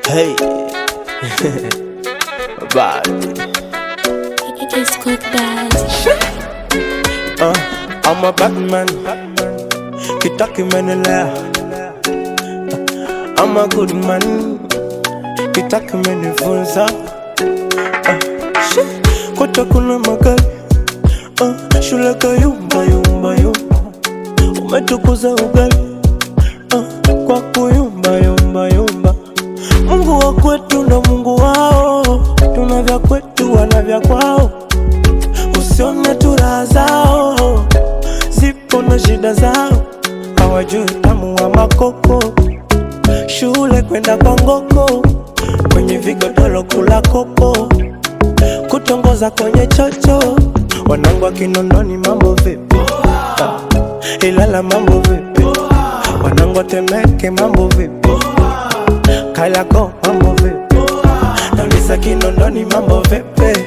Hey, bad. It's good bad. Uh, I'm a bad man. Kitaki menelea. I'm a good man. Kitaki menifunza. Uh, shit. Kote kuna magari. Uh, shule kayumba yumba yumba. Umetukuza ugali. Uh, kwa kuyumba yumba yumba. Mungu wa kwetu ndo Mungu wao. Tuna vya kwetu wana vya kwao. Usione tu raha zao, zipo na shida zao, hawajui utamu wa makoko. Shule kwenda kwa ngoko, kwenye vigodoro kula kopo, kutongoza kwenye chocho. Wanangu wa Kinondoni mambo vipi? Ah, Ilala mambo vipi? Wanangu wa Temeke mambo vipi? Kariakoo mambo vipi? Nauliza Kinondoni mambo vipi?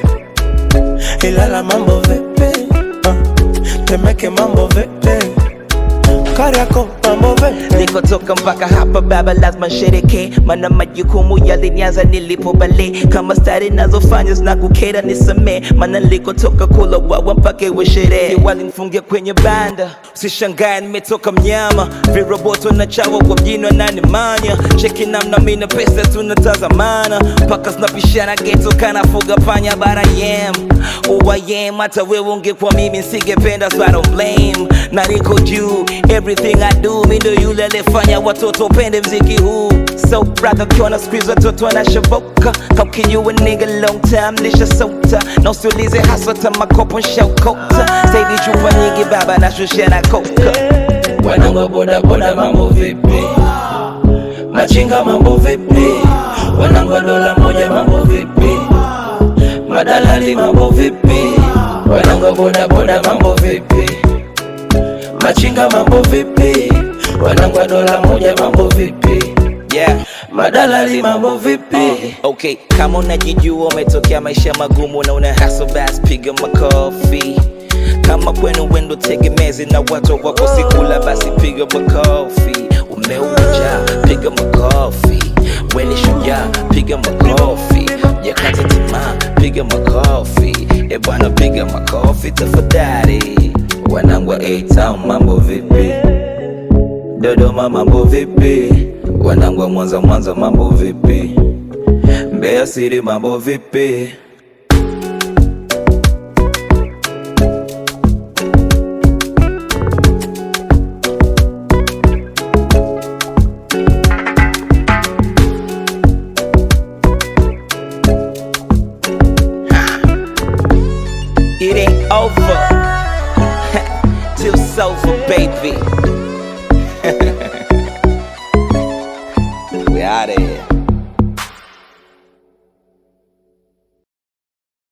Ilala mambo vipi? Uh, Temeke mambo vipi? Kariakoo mambo vipi? Nilikotoka mpaka hapa baba, lazima sherekee, maana majukumu yalinianza nilipo bale. Kama stari nazofanya zinakukera nisamee, maana nilikotoka kula wawa mpaka iwe sherehe. Walinifungia kwenye banda, usishangae nimetoka mnyama. Viroboto na chawa kwa mjini wananimanya, cheki namna mimi na pesa tunatazamana, mpaka zinapishana geto kanafuga panya bara yem uwayem. Hata wewe ungekuwa mimi nisingependa, so I don't blame, na niko juu everything I do, mi ndo yule aliyefanya watoto upende mziki huu. So brother, ukiona squeeze watoto wanashoboka, kaukinyua nigga long time nishasota, na usiulize haswa hata makopo nshakota. Saidi chupa nyingi baba, nashushia na koka. Wanangu boda boda mambo vipi? Machinga mambo vipi? Wanangu wa dola moja mambo vipi? Madalali mambo vipi? Wanangu wa boda boda mambo vipi? Machinga mambo vipi? Wanangu wa dola moja mambo vipi? Yeah. Madalali mambo vipi? Okay, kama unajijua umetokea maisha magumu na una hustle basi piga makofi. Kama kwenu wendo tegemezi na watu wako sikula basi piga makofi. Umeuja piga makofi. Weni shujaa piga makofi. Jakata tamaa piga makofi. E bwana piga makofi tafadhali. Wanangu wa A-Town mambo vipi? Dodoma mambo vipi? Wanangu wa Mwanza Mwanza mambo vipi? Mbeya City mambo vipi? It ain't over till it's over, baby.